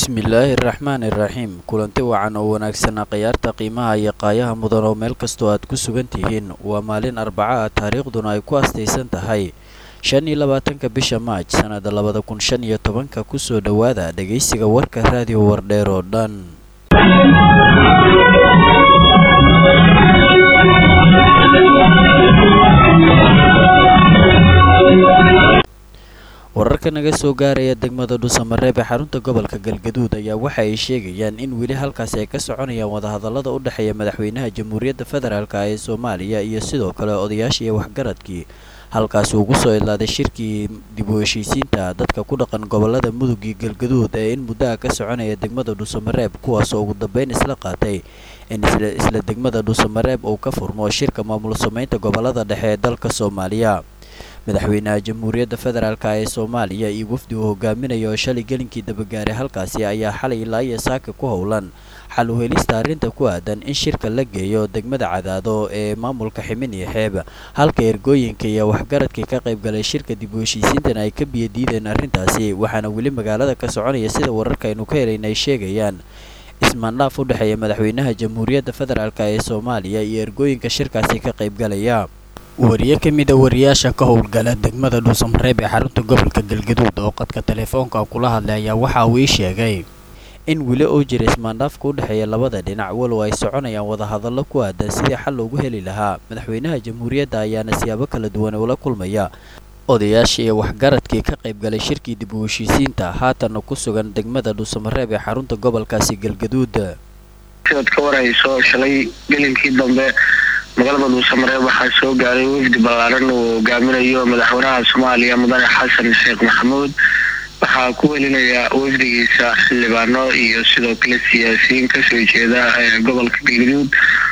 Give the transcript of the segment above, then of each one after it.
bismillaahi raxmaani iraxiim kulanti wacan oo wanaagsanaa khayaarta qiimaha iyo qaayaha mudan oo meel kastoo aad ku sugan tihiin waa maalin arbaca ah taariikhduna ay ku astaysan tahay shan iyo labaatanka bisha maaj sannada labada kun shan iyo tobanka kusoo dhowaada dhegaysiga warka raadiyo wardheer oo dhan wararka naga soo gaaraya degmada dhuusamareeb ee xarunta gobolka galgaduud ayaa waxa ay sheegayaan in weli halkaasi ay ka soconayaan wadahadallada u dhexeeya madaxweynaha jamhuuriyadda federaalk ee soomaaliya iyo sidoo kale odayaashii waxgaradkii halkaasi ugu soo idlaaday shirkii dib u heshiisiinta dadka ku dhaqan gobolada mudug iyo galgaduud ee in muddaha ka soconaya degmada dhuusamareeb kuwaasoo ugu dambeyn isla qaatay in isla degmada dhuusamareeb uu ka furmo shirka maamul sameynta gobolada dhexe ee dalka soomaaliya madaxweynaha jamhuuriyadda federaalk ee soomaaliya iyo wafdi uu hogaaminayo oo shalay gelinkii dabagaaray halkaasi ayaa xalay ilaa iyo saaka ku howlan xal u helista arrinta ku aadan in shirka la geeyo degmada cadaado ee maamulka ximin iyo xeeb halka ergooyinka iyo waxgaradkii ka qaybgalay shirka dib u heshiisiintana ay ka biyadiideen arrintaasi waxaana weli magaalada ka soconaya sida wararka aynu ka helayna ay sheegayaan ismaandhaaf u dhexeeya madaxweynaha jamhuuriyadda federaalk ee soomaaliya iyo ergooyinka shirkaasi ka qaybgalaya wariye ka mid a wariyaasha ka howlgala degmada dhuusamareeb ee xarunta gobolka galgaduud oo qadka telefoonka kula hadlay ayaa waxa uu ii sheegay in weli oo jira ismaandhaafka u dhexeeya labada dhinac walow ay soconayaan wadahadallo ku aadan sidii xal loogu heli lahaa madaxweynaha jamhuuriyadda ayaana siyaabo kala duwan ula kulmaya odayaashii iyo waxgaradkii ka qaybgalay shirkii dib u heshiisiinta haatanna ku sugan degmada dhuusamareeb ee xarunta gobolkaasi galgaduud sidaad ka warayso shalay gelinkii dambe magaalada dhuusamareeb waxaa soo gaaray wafdi ballaaran uu hogaaminayo madaxweynaha soomaaliya mudane xasan sheekh maxamuud waxaa ku welinaya wafdigiisa xildhibaano iyo sidoo kale siyaasiyiin kasoo jeeda gobolka galgaduud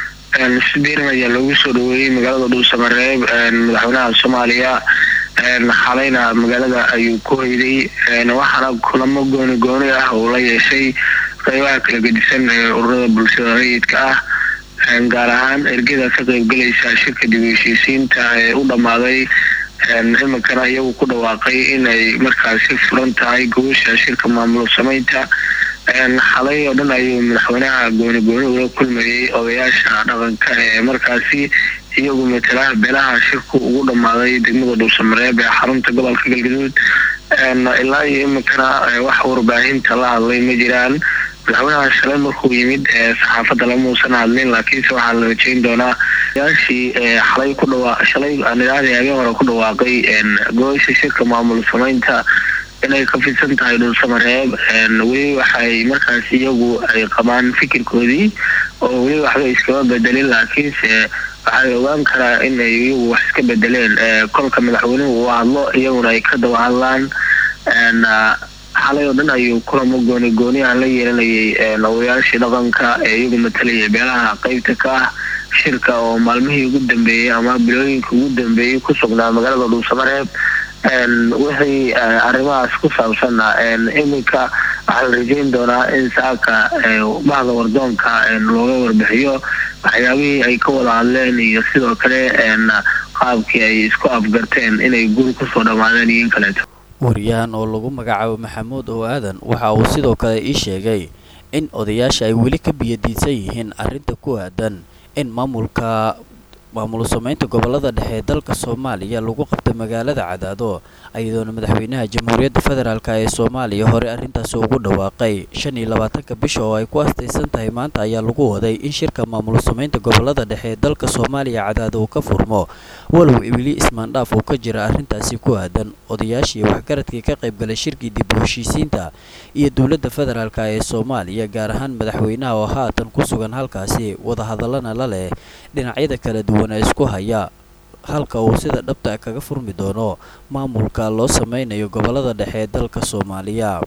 si diiran ayaa loogu soo dhaweeyey magaalada dhuusamareeb madaxweynaha soomaaliya xalayna magaalada ayuu ku hoyday waxaana kulamo gooni gooni ah uu la yeeshay qeybaha kala gedisan ee ururada bulshada rayidka ah gaar ahaan ergada ka qaybgalaysa shirka dib u heshiisiinta ee u dhammaaday iminkana iyagu ku dhawaaqay inay markaasi furan tahay gobasha shirka maamul sameynta xalay oo dhan ayuu madaxweynaha gooni gooni ula kulmayay odayaasha dhaqanka ee markaasi iyagu matalaha beelaha shirku ugu dhammaaday degmada dhuusamareeb ee xarunta gobolka galgaduud ilaa iyo iminkana wax warbaahinta la hadlay ma jiraan madaxweynaha shalay markuu yimid saxaafadda lamuusan hadlin laakiinse waxaa la rajeyn doonaa odayaashii xalay ku dhawaa shalay nidaadii habeen hore ku dhawaaqay gobasha shirka maamul sameynta inay ka fidsan tahay dhulsamareeb weli waxay markaasi iyagu ay qabaan fikirkoodii oo weli waxba iskama bedelin laakiinse waxay ogaan karaa in ay iyagu wax iska bedeleen kolka madaxweynuhu uu hadlo iyaguna ay ka daba hadlaan xalay oo dhan ayuu kulamo gooni gooni ah la yeelanayay odayaashii dhaqanka ee iyagu matalayay beelaha qeybta ka ah shirka oo maalmihii ugu dambeeyey ama bilooyinka ugu dambeeyey ku sugnaa magaalada dhuusamareeb wixii arrimahaas ku saabsanna iminka waxaa la rajeyn doonaa in saaka bahda wardoonka looga warbixiyo waxyaabihii ay ka wada hadleen iyo sidoo kale qaabkii ay isku afgarteen inay guri kusoo dhammaadeen iyo in kaleeto wariyahan oo lagu magacaabo maxamuud oo aadan waxa uu sidoo kale ii sheegay in odayaasha ay weli ka biyadiidsan yihiin arrinta ku aadan in maamulka maamul sameynta gobolada dhexe ee dalka soomaaliya lagu qabtay magaalada cadaado iyadoona madaxweynaha jamhuuriyadda federaalk ee soomaaliya hore arrintaasi ugu dhawaaqay shan iyo labaatanka bisha oo ay ku astaysan tahay maanta ayaa lagu waday in shirka maamul sameynta gobolada dhexe ee dalka soomaaliya cadaado uu ka furmo walow weli ismaandhaaf uu ka jira arrintaasi ku aadan odayaashii waxgaradkii ka qaybgalay shirkii dib u heshiisiinta iyo dowladda federaalk ee soomaaliya gaar ahaan madaxweynaha oo haatan ku sugan halkaasi wadahadallana la leh dhinacyada kala duwan ee isku haya halka uu sida dhabta kaga furmi doono maamulka loo sameynayo gobolada dhexe ee dalka soomaaliya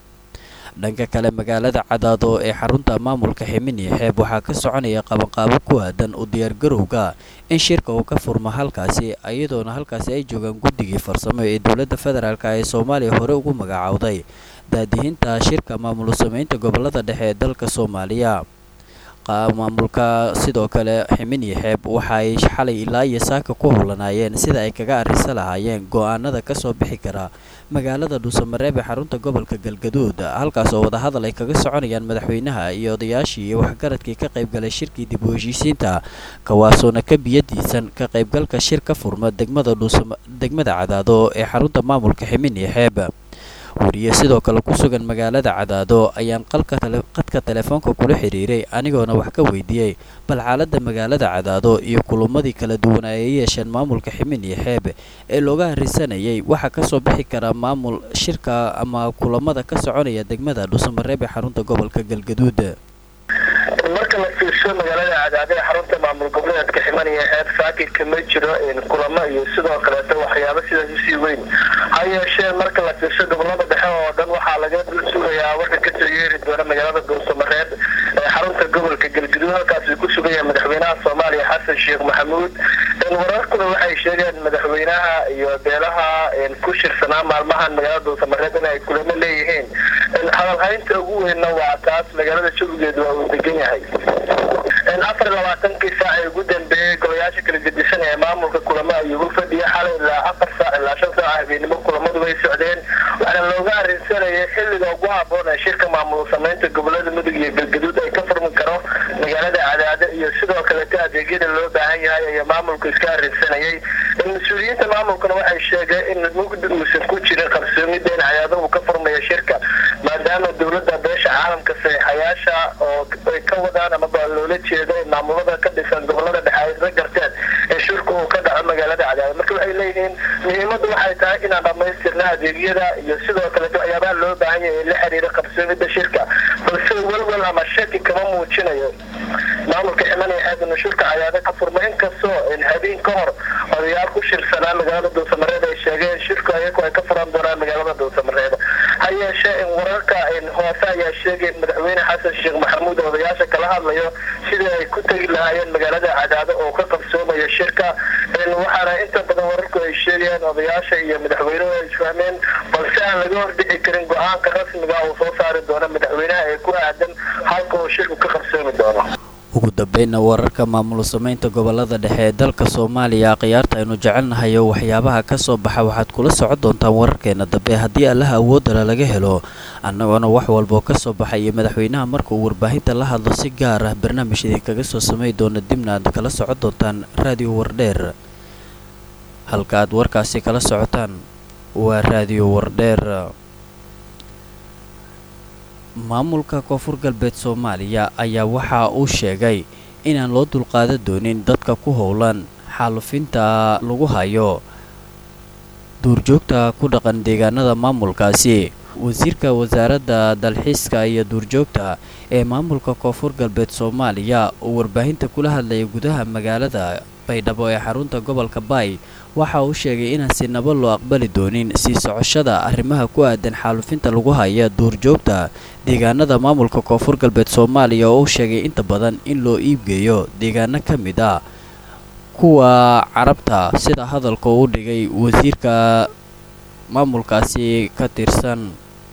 dhanka kale magaalada cadaado ee xarunta maamulka ximin iyo xeeb waxaa ka soconaya qabanqaabo ku aadan u diyaargarowga in shirka uu ka furmo halkaasi iyadoona halkaasi ay joogaan guddigii farsamo ee dowladda federaalk ee soomaaliya hore ugu magacaawday daadihinta shirka maamul sameynta gobolada dhexe ee dalka soomaaliya maamulka sidoo kale ximin iyo xeeb waxa ay xalay ilaa iyo saaka ku howlanaayeen sida ay kaga arrisa lahaayeen go-aanada kasoo bixi kara magaalada dhuusamareeb ee xarunta gobolka galgaduud halkaas oo wadahadal ay kaga soconayaan madaxweynaha iyo odayaashii iyo waxgaradkii ka qaybgalay shirkii dib u heshiisiinta kawaasoona ka biyadiisan ka qaybgalka shir ka furma degmada dhuusama degmada cadaado ee xarunta maamulka ximin iyo xeeb wariye sidoo kale ku sugan magaalada cadaado ayaan qadka telefoonka kula xiriiray anigoona wax ka weydiiyey bal xaaladda magaalada cadaado iyo kulumadii kala duwan ay yeesheen maamulka ximin iyo xeeb ee looga harisanayay waxaa kasoo bixi kara maamul shirka ama kulamada ka soconaya degmada dhuusamareeb ee xarunta gobolka galgaduud marka la fiirsho magaalada cadaado ee xarunta maamul goboleedka ximan iyo xeeb saakidka ma jiro kulamo iyo sidoo kaleeto waxyaabo sidaas usii weyn ha yeeshee marka la fiirsho gobolada dhexe oo dhan waxaa laga dul sugayaa warka kasoo yeeri doona magaalada dhuusamareeb ee xarunta gobolka galgaduud halkaasuu ku sugan yahay madaxweynaha soomaaliya xasan sheekh maxamuud wararkuna waxay sheegeen madaxweynaha iyo beelaha ku shirsanaa maalmahan magaalada dhuusamareeb in ay kulamo leeyihiin hadalhaynta ugu weynna waa taas magaalada jawigeedu waa uu degan yahay afar labaatankii saac ee ugu dambeeyey golayaasha kala gedisan ee maamulka kulamo ayuugu fadhiya xalay ilaa afar saac ilaa shan saac habeenimo kulamadu way socdeen waxaana looga arrinsanayay xilliga ugu haboon ee shirka maamul samaynta gobolada mudug iyo galgaduud ay ka furmi karo magaalada cadaado iyo sidoo kaleeto adeegyada loo baahan yahay ayaa maamulku iska arrinsanayay mas-uuliyiinta maamulkuna waxay sheegeen in mugdi uusan ku jirin qarsoomida in cadaado uu ka furmayo shirka maadaama dowladda beesha caalamka saxiixayaasha oo ay ka wadaan amaba loola jeedo in maamulada ka dhisan gobolada dhexe ay isla garteen ee shirku uu ka dhaco magaalada cadaado marka waxay leeyihiin muhiimaddu waxay tahay inaan dhammaystirna adeegyada iyo sidoo kaleeto waxyaabaha loo baahan yahay ee la xiriira qarsoomida shirka balse welwel ama shaki kama muujinayo maamulka ximanaya xeebinu shirka cadaado ka furma inkastoo habeen ka hor odayaal ku shirsanaa magaalada dhuusamareed ay sheegeen shirku ayagu ay ka furan doonaan magaalada dhuusamareed ha yeeshee in wararka hoose ayaa sheegay madaxweyne xasan sheekh maxamuud odayaasha kala hadlayo sidii ay ku tegi lahaayeen magaalada cadaado oo ka qabsoomayo shirka waxaana inta badan wararku ay sheegayaan odayaasha iyo madaxweynuhu ay isfahmeen balse aan laga hordhici karin go-aanka rasmiga uu soo saari doono madaxweynaha ee ku aadan halka uu shirku ka qabsoomi doono ugu dambeynna wararka maamul samaynta gobolada dhexe ee dalka soomaaliya khiyaarta aynu jecelnahay oo waxyaabaha ka soo baxa waxaad kula socon doontaan wararkeena dambe haddii allaha awoodala laga helo annagoona wax walboo ka soo baxay iyo madaxweynaha marka uu warbaahinta la hadlo si gaar ah barnaamij idinkaga soo samay doona dibna aad kala socon doontaan raadiyo wardheer halka aad warkaasi kala socotaan waa raadiyo wardheer maamulka koonfur galbeed soomaaliya ayaa waxa uu sheegay inaan loo dulqaadan doonin dadka ku howlan xaalufinta lagu hayo duurjoogta ku dhaqan deegaanada maamulkaasi wasiirka wasaaradda dalxiiska iyo duurjoogta ee maamulka koonfur galbeed soomaaliya oo warbaahinta kula hadlaya gudaha magaalada baydhabo ee xarunta gobolka baay waxa uu sheegay inaan sinaba loo aqbali doonin sii socoshada arrimaha ku aadan xaalufinta lagu haya duurjoogta deegaanada maamulka koonfur galbeed soomaaliya oo uu sheegay inta badan in loo iibgeeyo deegaano ka mid ah kuwa carabta sida hadalka uu dhigay wasiirka maamulkaasi ka tirsan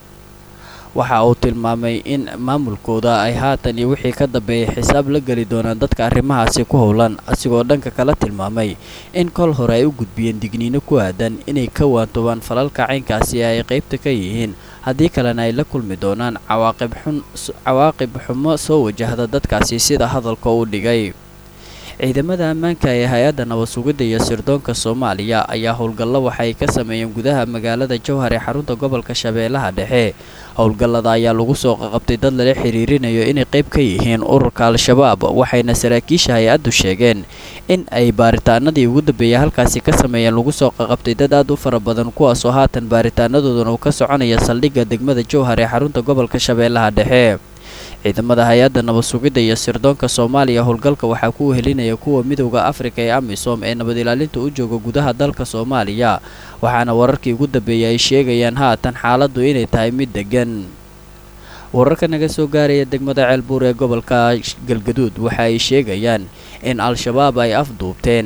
waxa uu tilmaamay in maamulkooda ay haatan iyo wixii ka dambeeyay xisaab la geli doonaan dadka arrimahaasi ku howlan asigoo dhanka kala tilmaamay in kol hore ay u gudbiyeen digniino ku aadan inay ka waantoobaan falalka caynkaasi ay qaybta ka yihiin haddii kalena ay la kulmi doonaan cawaaqib xumo soo wajahda dadkaasi sida hadalka uu dhigay ciidamada ammaanka ee hay-adda nabad sugidda iyo sirdoonka soomaaliya ayaa howlgallo waxay ka sameeyeen gudaha magaalada jowhar ee xarunta gobolka shabeellaha dhexe howlgallada ayaa lagu soo qaqabtay dad lala xiriirinayo inay qayb ka yihiin ururka al-shabaab waxayna saraakiisha hay-addu sheegeen in ay baaritaanadii ugu dambeeyay halkaasi ka sameeyeen lagu soo qaqabtay dad aad u fara badan kuwaasoo haatan baaritaanadooduna uu ka soconaya saldhigga degmada jowhar ee xarunta gobolka shabeellaha dhexe ciidamada hay-adda nabad sugidda iyo sirdoonka soomaaliya howlgalka waxaa ku wehelinaya kuwa midowda afrika ee amisom ee nabad ilaalinta u jooga gudaha dalka soomaaliya waxaana wararkii ugu dambeeyay ay sheegayaan haatan xaaladdu inay tahay mid degan wararka naga soo gaaraya degmada ceelbuur ee gobolka galgaduud waxa ay sheegayaan in al-shabaab ay afduubteen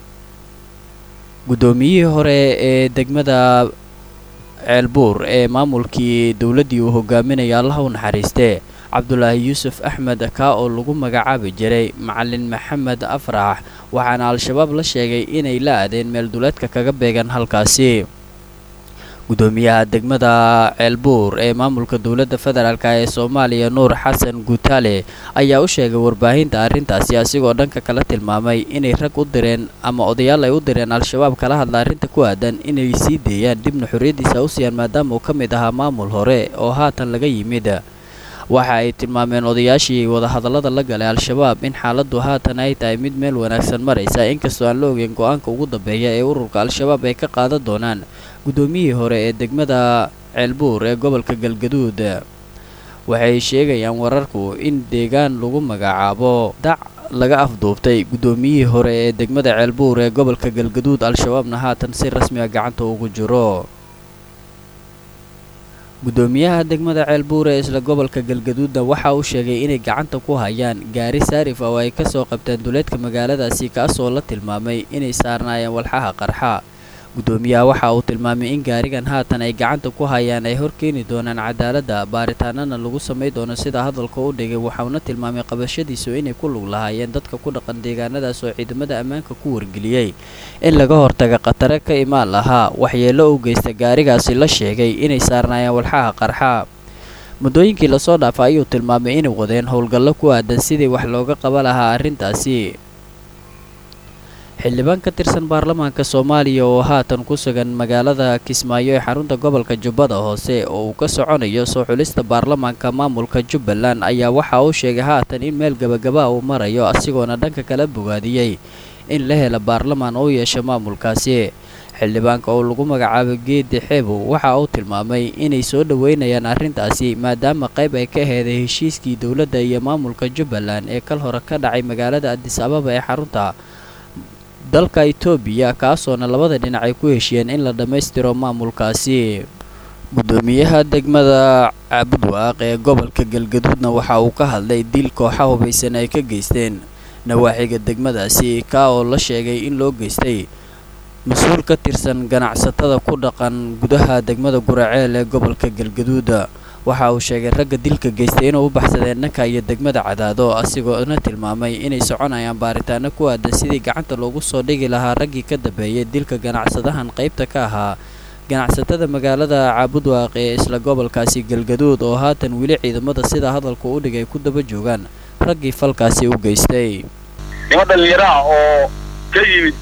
guddoomiyihii hore ee degmada ceelbuur ee maamulkii dowladdii uu hogaaminaya allaha u naxariistee cabdulaahi yuusuf axmed kaa oo lagu magacaabi jiray macalin maxamed afrax waxaana al-shabaab la sheegay inay la aadeen meel duleedka kaga beegan halkaasi gudoomiyaha degmada ceelbuur ee maamulka dowladda federaalk ee soomaaliya nuur xasan guutaale ayaa u sheegay warbaahinta arrintaasi asigoo dhanka kala tilmaamay inay rag u direen ama odayaal ay u direen al-shabaab kala hadla arrinta ku aadan inay sii deeyaan dibna xorriyaddiisa u siiyaan maadaama uu ka mid ahaa maamul hore oo haatan laga yimid waxa ay tilmaameen odayaashii wadahadallada la galay al-shabaab in xaaladdu haatan ay tahay mid meel wanaagsan maraysa inkastoo aan la ogeyn go-aanka ugu dambeeya ee ururka al-shabaab ay ka qaadan doonaan guddoomiyihii hore ee degmada ceelbuur ee gobolka galgaduud waxay sheegayaan wararku in deegaan lagu magacaabo dac laga afduubtay guddoomiyihii hore ee degmada ceelbuur ee gobolka galgaduud al-shabaabna haatan si rasmiga gacanta ugu jiro guddoomiyaha degmada ceelbuur ee isla gobolka galgaduudna waxa uu sheegay inay gacanta ku hayaan gaari saarif oo ay kasoo qabteen duleedka magaaladaasi kaasoo la tilmaamay inay saarnaayeen walxaha qarxa guddoomiyaha waxa uu tilmaamay in gaarigan haatan ay gacanta ku hayaan ay horkeeni doonaan cadaaladda baaritaanana lagu samay doono sida hadalka u dhigay waxauna tilmaamay qabashadiisu inay ku lug lahaayeen dadka ku dhaqan deegaanadaas oo ciidamada ammaanka ku wargeliyey in laga hortaga khatare ka imaan lahaa waxyeello u geysta gaarigaasi la sheegay inay saarnaayeen walxaha qarxa muddooyinkii lasoo dhaafa ayuu tilmaamay inay wadeen howlgallo ku aadan sidii wax looga qaba lahaa arrintaasi xildhibaan ka tirsan baarlamaanka soomaaliya oo haatan ku sugan magaalada kismaayo ee xarunta gobolka jubbada hoose oo uu ka soconayo soo xulista baarlamaanka maamulka jubbaland ayaa waxa uu sheegay haatan in meel gabagaba uu marayo asigoona dhanka kala bogaadiyey in la hela baarlamaan oo yeesha maamulkaasi xildhibaanka oo lagu magacaabay geedi xeebow waxa uu tilmaamay inay soo dhoweynayaan arrintaasi maadaama qayb ay ka heeday heshiiskii dowladda iyo maamulka jubbaland ee kal hore ka dhacay magaalada adis ababa ee xarunta dalka itoobiya kaasoona labada dhinac ay ku heshiyeen in la dhammaystiro maamulkaasi guddoomiyaha degmada cabudwaaq ee gobolka galgaduudna waxa uu ka hadlay dil kooxa hubaysan ay ka geysteen nawaaxiga degmadaasi kaa oo la sheegay in loo geystay mas-uul ka tirsan ganacsatada ku dhaqan gudaha degmada guraceel ee gobolka galgaduuda waxa uu sheegay ragga dilka geystay inuu u baxsadeen dhanka iyo degmada cadaado asigoona tilmaamay inay soconayaan baaritaano ku aadan sidii gacanta loogu soo dhigi lahaa raggii ka dambeeyay dilka ganacsadahan qaybta ka ahaa ganacsatada magaalada caabudwaaq ee isla gobolkaasi galgaduud oo haatan weli ciidamada sida hadalku u dhigay ku daba joogaan raggii falkaasi u geystay nima dhallinyaraha oo ka yimid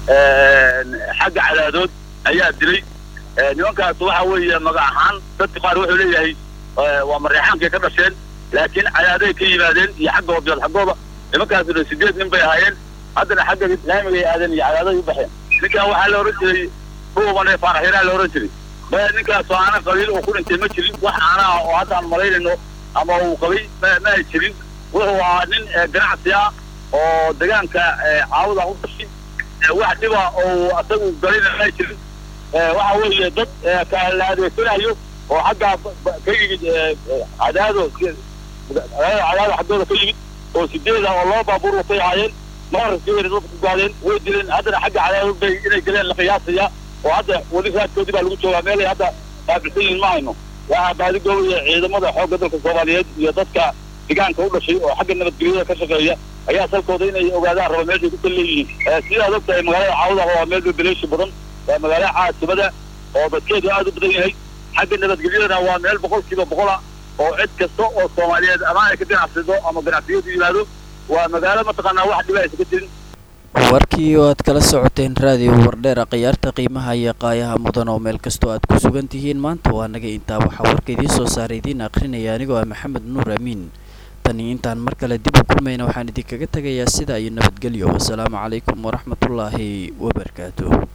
xagga cadaadood ayaa dilay nimankaas waxa weeye magac ahaan dadka qaar wuxuu leeyahay waa mareexaankay ka dhasheen laakiin cadaaday ka yimaadeen iyo xagga hobyood xaggooda nimankaasuna sideed nin bay ahaayeen haddana xagga islaamigay aadeen iyo cadaaday u baxeen ninkan waxaa la ohan jiray dhuubane faaraxiraa la ohan jiray maya ninkaasoo aanan qabiil uu ku dhintay ma jirin wax aanaha oo hadda aan malaynayno ama uu qabay ma ay jirin wuxuu ahaa nin ganacsi ah oo deegaanka caawada u dhashay wax dhiba oo asagu galayna ma ay jirin waxa weeye dad la adeegsanayo oo xaggaa ka yimid cadaado cadaado xaggooda ka yimid oo sideeda oo laba baabuur watay ahaayeen mararkiina dadka ku gaadeen way dileen haddana xagga cadaado bay inay galeen la qiyaasaya oo hadda weli raadkoodii baa lagu joogaa meelay hadda baabisan yihin ma hayno waxaa baadigooya ciidamada xoogga dalka soomaaliyeed iyo dadka deegaanka u dhashay oo xagga nabadgelyada ka shaqeeya ayaa salkooda inay ogaadaan raba meeshay ku kal leeyihiin sidaad ogtahay magaalada caawada waa meel bebeleeshi badan waa magaalo caasimada oo dadkeedu aad u badan yahay xagga nabadgelyadana waa meel boqolkiiba boqola oo cid kasta oo soomaaliyeed ama ay ka ganacsado ama ganacsiyadu yimaado waa magaalo mataqaanaa wax dhiba aysa ka jirin warkii oo aad kala socoteen raadiyo wardheera khiyaarta qiimaha iyo qaayaha mudan oo meel kastoo aad ku sugan tihiin maanta waa naga intaa waxaa warka idiin soo saaray idiin akhrinaya anigoo ah maxamed nuur amiin tani intaan mar kale dib u kulmayna waxaan idinkaga tegayaa sidaa iyo nabadgelyo wasalaamu calaykum waraxmatullaahi wabarakaatuh